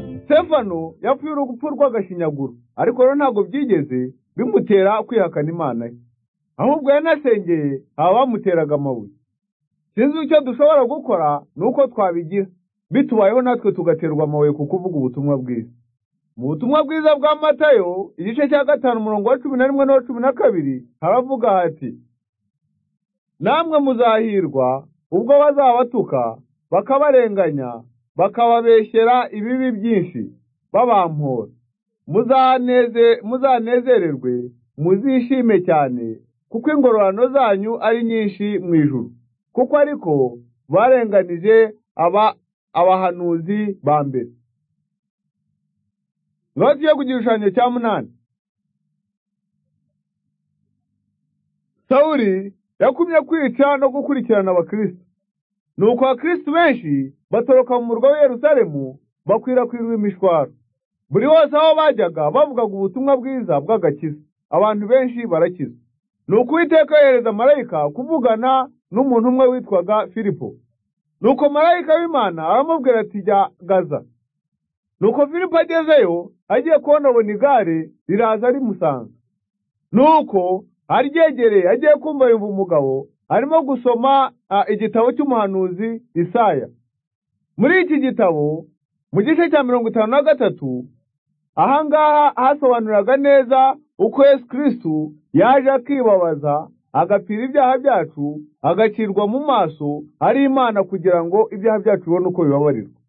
sitefano yapfuye urupfu rw'agashinyaguro ariko rero ntabwo byigeze bimutera kwihakana imana ye ahubwo yanasengeye aba bamuteraga amabuye sinzi icyo dushobora gukora ni uko twabigira bitubayeho natwe tugaterwa amabuye ku kuvuga ubutumwa bwiza mu butumwa bwiza bwa matayo igice cya gatanu umurongo wa cumi na rimwe n'uwa cumi na kabiri haravuga hati namwe muzahirwa ubwo bazabatuka bakabarenganya bakababeshyera ibibi byinshi babampora muzanezererwe muzishime cyane kuko ingororano zanyu ari nyinshi mu ijuru kuko ariko barenganije aba abahanuzi ba mbere niba tugiye ku gishushanyo cya munani sawuri yakumye kwica no gukurikirana abakirisitu nuko abakirisitu benshi batoroka mu murwa w'i yerusalemu bakwirakwirwa imishwaro buri wose aho bajyaga bavugaga ubutumwa bwiza bw'agakiza abantu benshi barakiza nuko uwiteka yohereza marayika kuvugana n'umuntu umwe witwaga filipo nuko marayika w'imana aramubwira ati jya gaza nuko filipo agezeyo agiye kubonabona igare riraza rimusanze nuko aryegereye agiye kumva yumva umugabo arimo gusoma igitabo cy'umuhanuzi isaya muri iki gitabo mu gice cya mirongo itanu na gatatu ahangaha hasobanuraga neza uko yesu kirisitu yaje akibabaza agapira ibyaha byacu agacirwa mu maso ari imana kugira ngo ibyaha byacu bibone uko bibabarirwa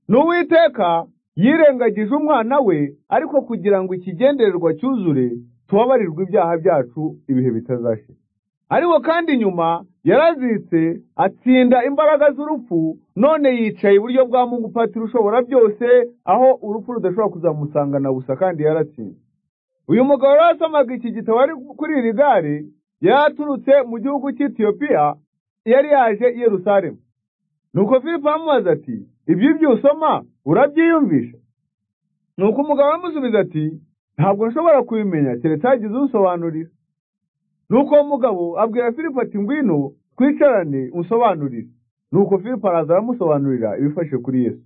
n'uwiteka yirengagije umwana we ariko kugira ngo ikigendererwa cyuzure tubabarirwe ibyaha byacu ibihe bitazashira ariko kandi nyuma yarazitse atsinda imbaraga z'urupfu none yicaye iburyo bwa mungu patira ushobora byose aho urupfu rudashobora kuzamusangana gusa kandi yaratsinze uyu mugabo rero asomaga iki gitabo ari kuri iri gare yari aturutse mu gihugu cy'etiyopiya yari yaje i yerusalemu nuko filipo aramubaza ati ibyo ibyo usoma urabyiyumvisha nuko umugabo aramusubiza ati ntabwo nshobora kubimenya keretse hagize unsobanurira nuko uwo mugabo abwira filipo ati ngwino twicarane unsobanurire nuko filipo araza aramusobanurira ibifashe kuri yesu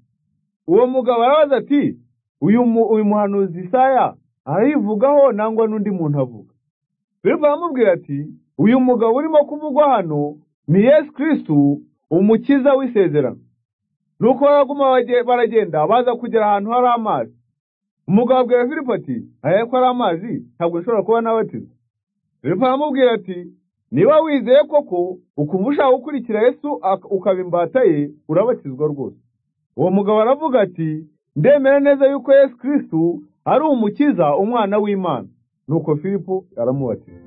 uwo mugabo arabaza ati uyu muhanuzi isaya arayivugaho nangwa n'undi muntu avuga filipo aramubwira ati uyu mugabo urimo kuvugwa hano ni yesu kirisitu umukiza w'isezerano nuko baraguma baragenda baza kugera ahantu hari amazi umugabo abwira filipo ati ko ari amazi ntabwo nshobora kuba n'abatiza filipo aramubwira ati niba wizeye koko ukumva ushaka gukurikira yesu ukaba imbata ye urabatizwa rwose uwo mugabo aravuga ati ndemera neza yuko yesu kirisitu ari umukiza umwana w'imana nuko filipo aramubatiza